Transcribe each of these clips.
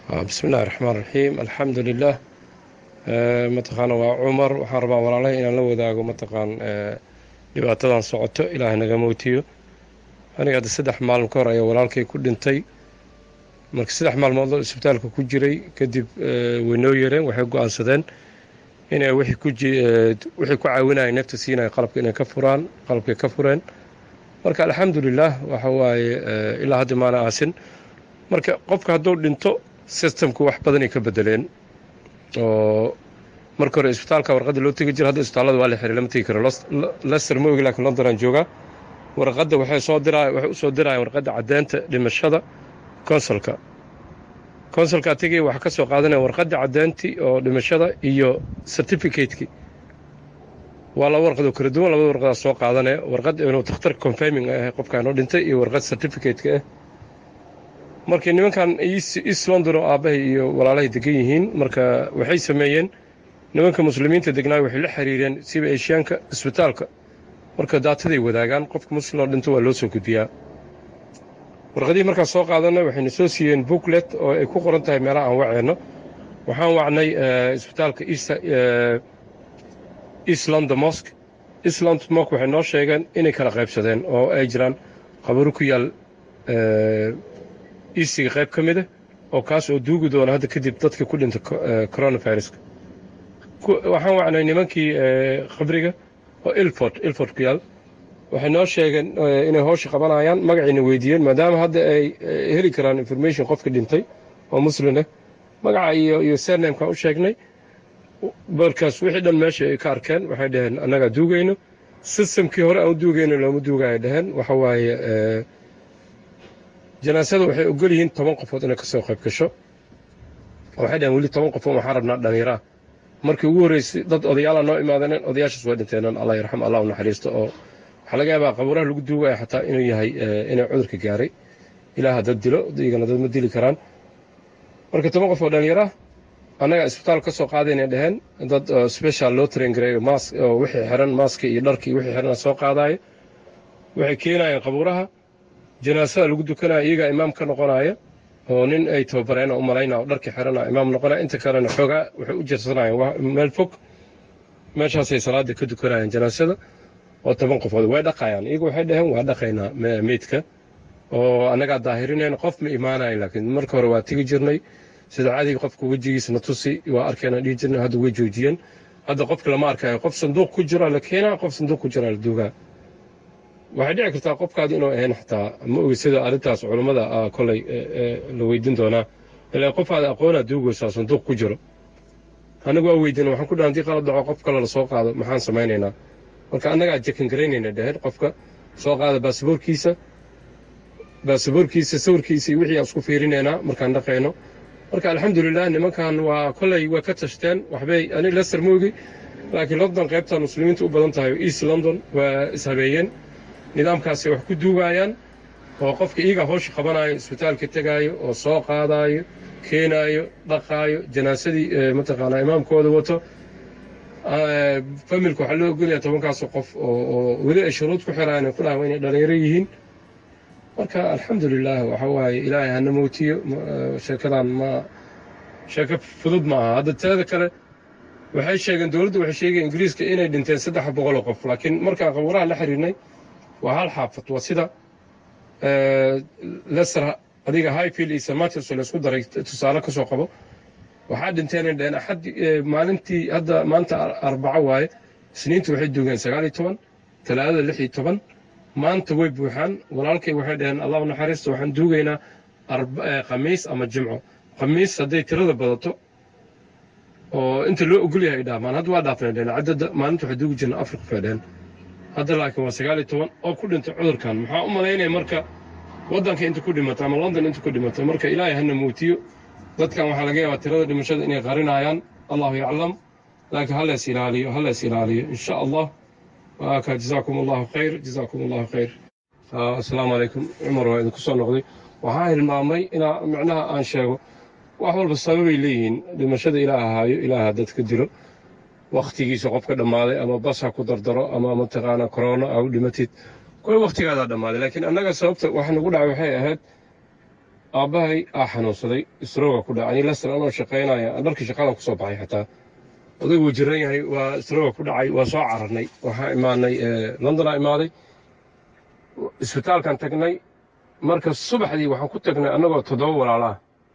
bismi illahi raxmaan raxiim alxamdu lilah mataqaana waa cumar waxaan rabaa walaalahay inaan la wadaago mataqaan dhibaatadan socoto ilaahay naga mootiyo aniga hadda saddex maalin ka hor ayaa walaalkay ku dhintay marka saddex maalmood oo isbitaalka ku jiray kadib way noo yareen waxay go-aansadeen inay wixii ku caawinaya neefta siinaya qalabka inay ka furaan qalabkay ka fureen marka alxamdulilah waxa waaye ilaa hadda maana aasin marka qofka hadduu dhinto systemku wax badanay ka bedeleen oo marka hore isbitaalka warqadda loo tegi jira hadda isbitaallada waa la xiray lama tegi karo lester ma ogi laakiin london aan joogaa warqadda waxay soo diraya waxay u soo dirayaan warqadda caddeynta dhimashada consulka consulka tegay waxaa ka soo qaadanaya warqadda caddeyntii oo dhimashada iyo certificate-kii waa laba warqad oo kala duwan labada warqadaa soo qaadanaya warqad inuu takhtar confirming ah qofkaan oo dhintay iyo warqad certificate-ka ah markii nimankan east london oo aabbahay iyo walaalahay degan yihiin marka waxay sameeyeen nimanka muslimiinta degnaay waxay la xiriireen siba eshiyaanka isbitaalka marka daataday wadaagaan qofka muslim oo dhinto waa loo soo gudbiyaa warqadihii markaas soo qaadanay waxayna soo siiyeen booklet oo ay ku qoran tahay meelaha aan waceenno waxaan wacnay isbitaalka east london mosque east london mosque waxay noo sheegeen inay kala qaybsadeen oo ay jiraan qabaro ku yaal eastiga qayb ka mida oo kaas oo duugi doona hadda kadib dadka ku dhinta coronaviruska waxaan wacnay nimankii qabriga oo ilford ilford ku yaal waxay noo sheegeen inay howsha qabanayaan magacayna weydiiyeen maadaama hadda ay heli karaan information qofka dhintay oo muslim ah magaca iyo iyo sernamkaan u sheegnay markaas wixii dhan meesha ay ka arkeen waxay dhaheen annagaa duugayno systemkii hore aan u duugayno looma duugaya dhaheen waxa waaye janaasada waxay ogol yihiin toban qofood inay ka soo qayb gasho waxay dhaheen weli toban qofood waxaan rabnaa dhallinyaro ah markii ugu horreysay dad odayaala noo imaadeen odayaashaas way dhinteenan allah yarxam allah u naxariisto oo waxaa laga yaabaa qabuuraha lagu duugaya xataa inuu yahay inay cudurka gaaray ilaaha dad dilo iyagana dad ma dili karaan marka toban qof oo dhallinyaro ah annaga isbitaal ka soo qaadayna dhaheen dad special loo traingareeyo mask oo wixii xiran maaska iyo dharkii wixii xiran soo qaadaayo waxay keenayeen qabuuraha janaasada lagu dukanaya iyagaa imaam ka noqonaya oo nin ay tababareen oo u malaynaa oo dharkii xirana imaam noqonaya inta kalena xoogaa waxay u jirsanayeen meel fog meeshaasay salaada ka dukanayeen janaasada oo toban qofood way dhaqayaan iyagu waxay dhaheen waa dhaqaynaa meydka oo annagaa daahirinayna qof ma imaanayo laakiin marka hore waa tegi jirnay sida caadiga qofka wejigiisa na tusi waa arkayna dhihi jirnay hadda way joojiyeen hadda qofka lama arkayo qof sanduuq ku jira la keenaa qof sanduuq ku jira la duugaa waxay dhici kartaa qofkaadi inuu ahayn xataa ma ogi sida arrintaas culummada kolay la weydiin doonaa ilaa qofaada aqoonaa duugaysaa sanduuq ku jiro anagu waa weydiina waxaan ku dhaha hadii qalad dhaco qof kale la soo qaado maxaan samaynaynaa marka annagaa jekan garaynayna dhaheen qofka soo qaada baasaboorkiisa baasaboorkiisa sawirkiisa iyo wixii aan isku fiirinaynaa markaan dhaqayno marka alxamdulilah nimankan waa kolay way ka tashteen waxbay ani lester moogi laakiin london qaybtan muslimiinta u badan tahay east london waa ishabeeyeen nidaamkaasay wax ku duugayaan oo qofka iyaga howsha qabanayo isbitaalka tegaayo oo soo qaadaayo keenaayo dhaqaayo janaasadii mataqaanaa imaamkooda wato familka waxaa loo ogolaya tobankaasoo qof oo weli ay shuruud ku xiraan ay ku dhahan inay dhalinyaro yihiin marka alxamdulilah waxa waaye ilaahay hana mootiyo sheekadan ma sheeko fudud ma aha hadda teeda kale waxay sheegeen dowladdu waxay sheegeen ingiriiska inay dhinteen saddex boqoloo qof laakiin markaan qabuuraha la xiriirnay waa hal xaafad waa sida leser adiga highfield iyo samatis la isku daray tusaale ka soo qabo waxaa dhinteen dheen axad maalintii hadda maanta arbaco waaye isniinta waxay duugeen sagaal iyo toban talaadada lix iyo toban maanta way buuxaan walaalkay waxay dhaheen allah naxariista waxaan duugaynaa khamiis ama jimco khamiis hadday tirada badato oo inta loo ogol yahay dhaamaan hadda waa dhaafnay dheen caddada maalinta waxay duugi jirna afar qof dheen hadda laakiin waa sagaal iyo toban oo ku dhintay cudurkan maxaa u malaynaya marka waddanka inta ku dhimato ama london inta ku dhimato marka ilaahay hana muutiyo dadkan waxaa laga yaabaa tirada dhimashada inay qarinayaan allahu yaclam laakiin ha lees ilaaliyo ha lees ilaaliyo insha allah waaka jazaakum allahu khayr jazaakum allahu khayr assalaamu calaykum cumar waa idinku soo noqday waxaa hilmaamay inaa micnaha aan sheego wax walba sababay leeyihiin dhimashada ilaah ahaayo ilaaha dadka dilo wakhtigiisa qofka dhammaaday ama bas ha ku dardaro ama mataqaana corona ha u dhimatid kuwa wakhtigaadaa dhammaaday laakiin annaga sababta wax nagu dhacay waxay ahayd aabbahay aa xanuunsaday isrooga ku dhacay lesson anoo shaqaynaya dharkii shaqadan kusoo baxay xataa odaygu wuu jiran yahay waa isrooga ku dhacay waa soo cararnay waxaan imaanay londonaa imaaday isbitaalkan tagnay marka subaxdii waxaan ku tagnay annagoo toddoba walaalaah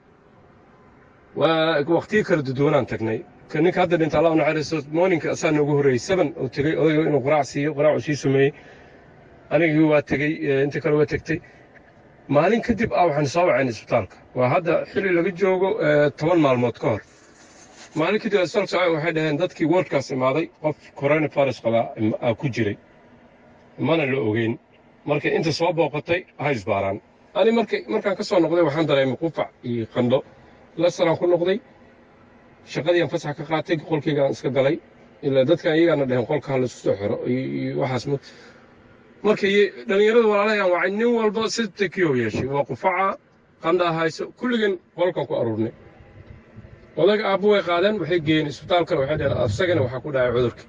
waa waqtiyo kala duduwanaan tagnay ninka hadda dhinta allah naxariisto mooninka asaa noogu horreeyey seven uu tegey odayga inuu quraac siiyo quraacuu sii sameeyey anigii waa tegey inta kale waa tegtay maalin kadib ah waxaan soo wacayn isbitaalka waa hadda xilli laga joogo toban maalmood ka hor maalin kadib isbitaalka soo waxay dhaheen dadkii wardkaas imaaday qof coronavirus qabaa aa ku jiray mana la ogeyn marka inta soo booqatay ha isbaaraan ani marka markaan ka soo noqday waxaan dareemay qufac iyo qandho lasanaan ku noqday shaqadiiaan fasax ka qaatay qolkaygaan iska galay ilaa dadkan iyagaana dhaheen qolka ha laisku soo xiro iyo waxaas marka dhallinyarada walaalahan wacay nin walba si takiyo yeeshay waa qufaca qandhaa hayso kulligan qolkan ku aruurnay odaga aabbo way qaadeen waxay geeyeen isbitaalkana waxay dhaheen asagana waxaa ku dhacay cudurka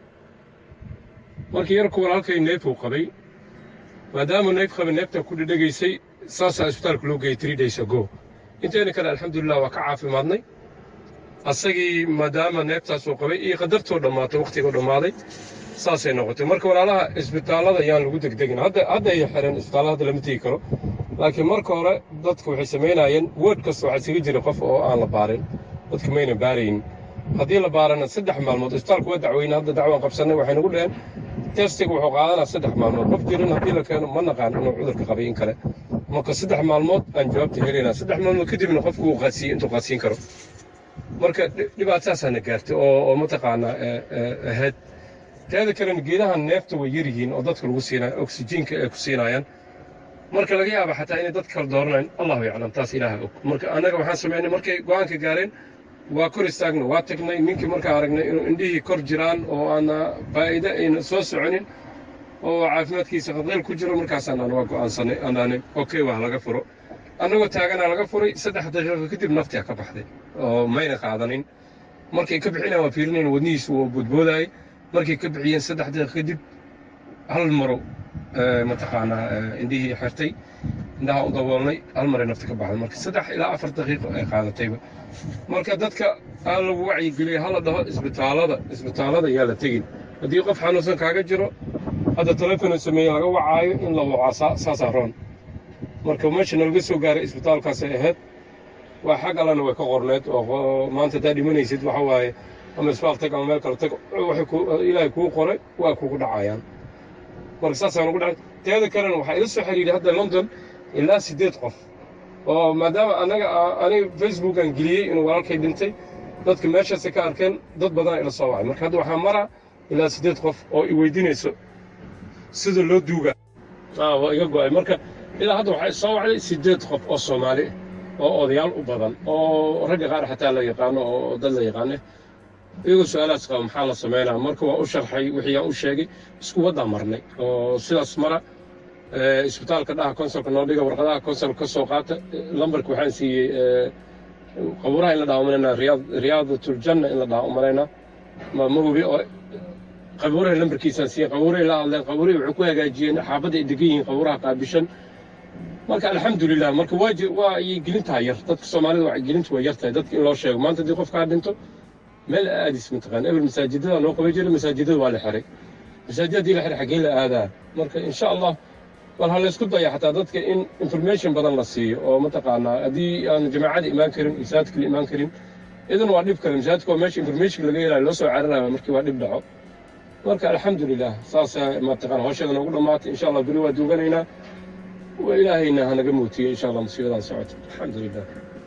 markii yarku walaalkay neefuu qabay maadaama neef qabay neefta ku dhedhegaysay saasaa isbitaalka loo geeyey three days ago inteena kale alxamdulilah waa ka caafimaadnay asagii maadaama neeftaasuu qabay iyo qadartoo dhammaatay wakhtigoo dhammaaday saasay noqotay marka walaalaha isbitaallada yaan lagu degdegin hadda hadda ay xireen isbitaallada hadda lama tegi karo laakiin marka hore dadka waxay samaynayeen wood kasta waxaa isaga jira qof oo aan la baarin dadka mayna baarayn haddii la baarana saddex maalmood isbitaalku waa dacweyne hadda dacwaan qabsannay waxay nagu dhaheen testiga wuxuu qaadanaa saddex maalmood qof jirin haddii la keeno ma naqaan inuu cudurka qabay in kale marka saddex maalmood aan jawaabta helaynaa saddex maalmood kadibna qofku uu qaadsiiye intuu qaadsiin karo marka dhibaataasaana gaartay oo oo mataqaanaa ahayd teeda kalena geedahan neefta way yar yihiin oo dadka lagu siinaya oksijiinka ay ku siinayaan marka laga yaaba xataa inay dad kala dooranayn allahu yaclam taas ilaaha og marka annaga waxaan samaynay markay go-aanka gaareen waa kor istaagna waa tagnay ninkii markaa aragnay inuu indhihii kor jiraan oo aana faa'iide ayna soo soconin oo caafimaadkiisa qadqeyl ku jiro markaasaan aan waa go'aansanay aanaanin okay waa laga furo annagoo taaganaa laga furay saddex daqiiqo kadib naftiyaa ka baxday oo mayna qaadanin markay ka bixinayaan waa fiirinayn wadnihiisu waa boodboodaayay markay ka bixiyeen saddex daqiiqo kadib hal maro mataqaanaa indhihii xirtay indhaha u daboolnay hal maray nafta ka baxday marka saddex ilaa afar daqiiqo ay qaadatayba marka dadka aan lagu wacyigeliyay hala dhaho isbitaallada isbitaallada yaa la tegin haddii qof xanuunsan kaaga jiro hadda telefon sameeye laga wacaayo in la wacaa saasaa roon marka meesha nalaga soo gaaray isbitaalkaasay ahayd waa xag allana way ka qorneed oo maanta haddaa dhimanaysid waxa waaye ama isbitaal tag ama meel kale tag waxay ilaahay kuu qoray waa kugu dhacayaan marka saasaan ugu dhacay teeda kalena waxaa ila soo xiriiray hadda london ilaa siddeed qof oo maadaama anaga aniga facebookan geliyey inuu walaalkay dhintay dadka meeshaasay ka arkeen dad badan ila soo wacay marka hadda waxaa mara ilaa siddeed qof oo i weydiinayso sida loo duuga waa iga go'ay marka ilaa hadda waxaa soo wacday siddeed qof oo soomaali oo odayaal u badan oo ragga qaar xataa la yaqaano oo dad la yaqaane iyagoo su-aalahaas qaba maxaa la samaynaa marka waa u sharxay wixii aan u sheegay isku waddaa marnay oo sidaas mara isbitaalka dhaha konsolka noo dhiga warqadaha konsolka ka soo qaata lambarka waxaan siiyey qabuuraha in la dhaha umalaynaa riyaadatul-janna in la dhaha umalaynaa ma ma hubi oo qabuuraha lambarkiisaan siiyey qabuurahay la hadleen qabuurahay waxay ku hagaajiyeen xaabadda ay degan yihiin qabuuraha qaabishan marka alxamdulilah marka waa waa ayay gelintaha yar dadka soomaalida waa gelintu waa yar tahay dadka in loo sheego maanta haddii qofkaa dhinto meel aadis mataqaan ebel masaajidada noo qaban jiray masaajidada waa la xiray masaajid haddii la xiray xaggee la aadaa marka insha allah bal ha laysku daya xataa dadka in information badan la siiyo oo mataqaanaa haddii aan jamaacada imaan karin masaajidka la imaan karin idan waa dhib kale masaajidka waa meesha information laga helayo loo soo cararayo markii waa dhib dhaco marka alxamdulilah saasaa mataqaan hawshada noogu dhammaatay insha allah beri waa duuganaynaa وإلهينا هنقموتي إن شاء الله مصيبة سعود الحمد لله